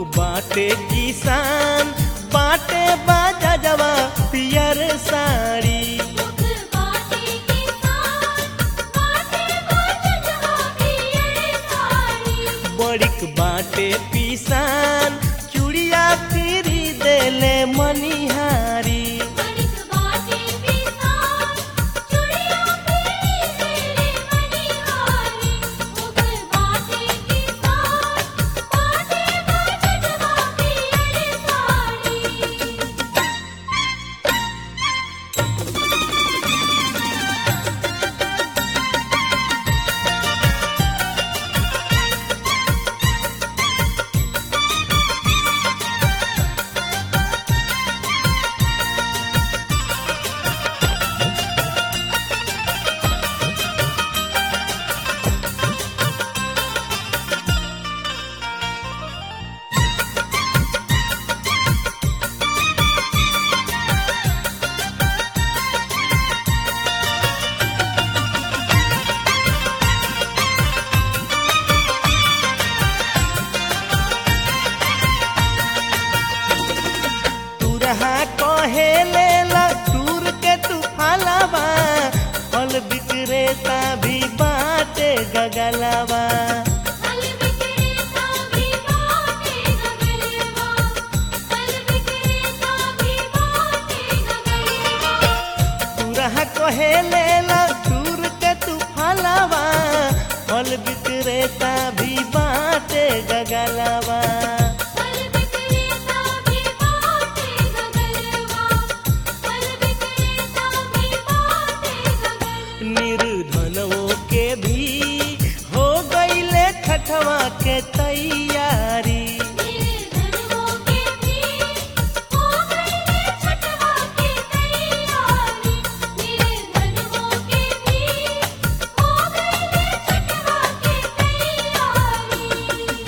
बाटे किसान बाटे बाजा जवा पियर साड़ी मुख बाटे किसान बाटे बाजवा पियर साड़ी बड़िक बाटे पिसान चूड़िया फिरी देले मनिहारी बड़िक बाटे किसान चुड़िया पीली देले मनिहारी मुख बाटे किसान बाटे बाजवा पियर साड़ी तुरहा कहे लेला टूर के तू फलावा फल विक्रेता भी बाटे गगलावा फल विक्रेता भी बाटे गगलवा फल विक्रेता भी बाटे गगलवा तुरहा कहे लेला टूर के तू फलावा फल विक्रेता भी बाटे गगलावा फल विक्रेता भी बाटे गगलवा फल विक्रेता भी बाटे गगलवा निर्धनों के भी हो गईले छठवा के तैयारी निर्धनों के भी हो गई छठवा की तैयारी निर्धनों के भी हो गई छठवा की तैयारी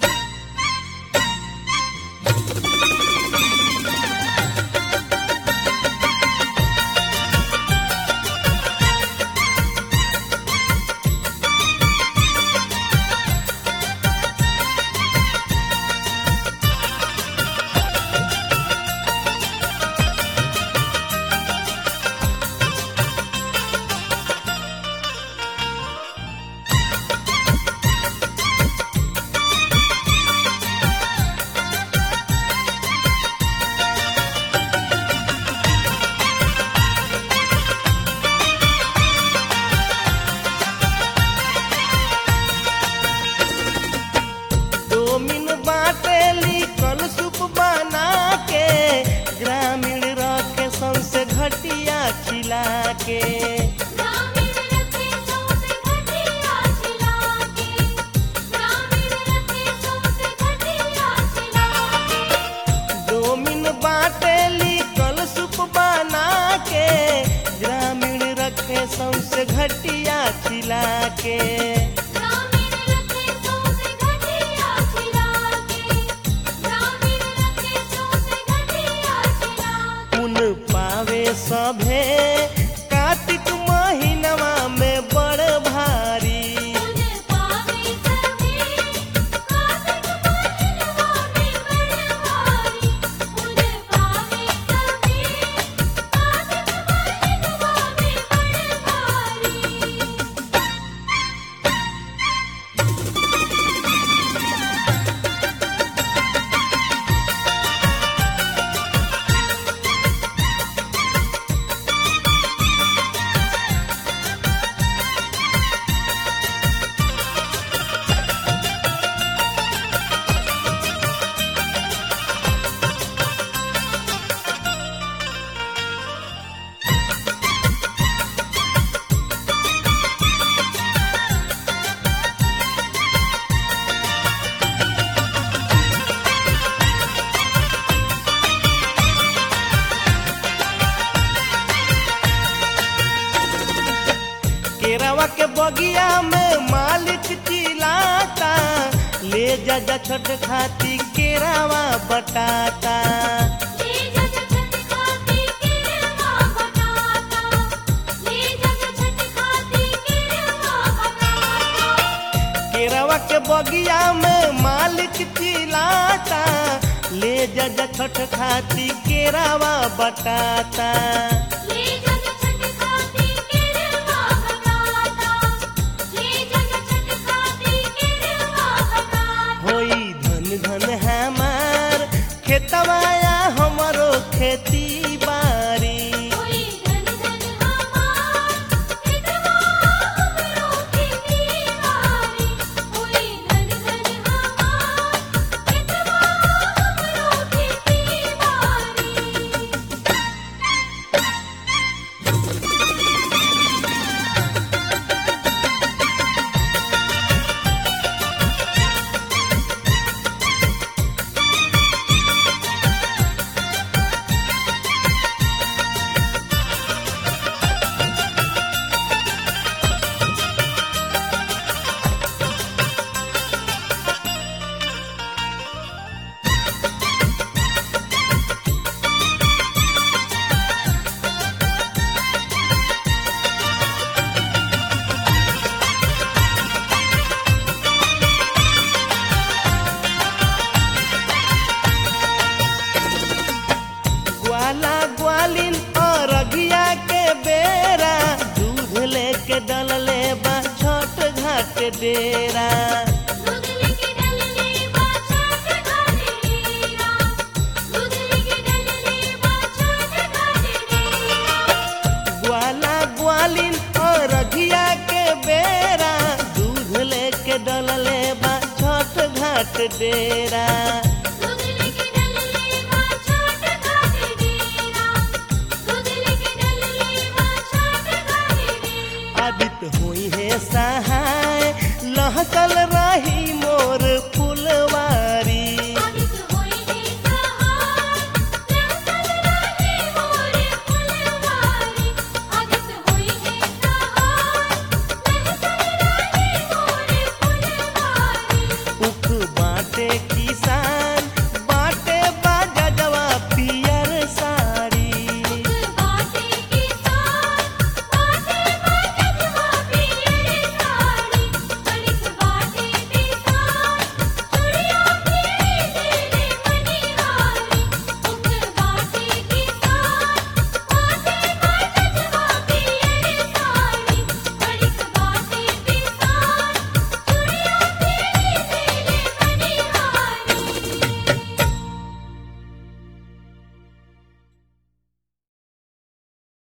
डोमिन बाटेली कल सूप बना के ग्रामीण रखे सौसे घटिया खिला के ग्रामीण रखे सौसे घटिया छिला के ग्रामीण रखे सौसे घटिया छिला के डोमिन बाटेली कल सूप बना के ग्रामीण रखे सौसे घटिया खिला के ग्रामीण रखे सौसे घटिया छिला के ग्रामीण रखे सौसे घटिया छिला के पुन पावे सभे कार्तिक महीनवा में बड़ भारी पुन पावे सभी कार्तिक महीनवा में बड़ भारी पुन पावे सभी कार्तिक महीनवा में बड़ भारी केरावा के बगिया में मालिक चिल्लाता ले जा जा छठ खाती केरावा बटाता ले जग छठ खाती केरवा बताता ले जग छठ खाती केरवा बताता केरावा के बगिया में मालिक चिल्लाता जज छठ खाती केरावा बटाता ले जग छठ खाती केरवा बटाता ले जग छठ खाती केरवा बटाता होई धन धन हमार खेतवाया हमरो खेती बारी कोई धन धन हमार कितवा हमरो खेती बारी कोई धन धन हमार कितवा हमरो खेती बारी ग्वाला ग्वालिन और अगिया के बेरा दूध लेके डलले बा छठ घाट डेरा दूध लेके डलले बा छठ घाटे डेरा दूध लेके डलले बा छठ घाटे डेरा ग्वाला ग्वालिन और अगिया के बेरा दूध लेके डलले बा छठ घाट डेरा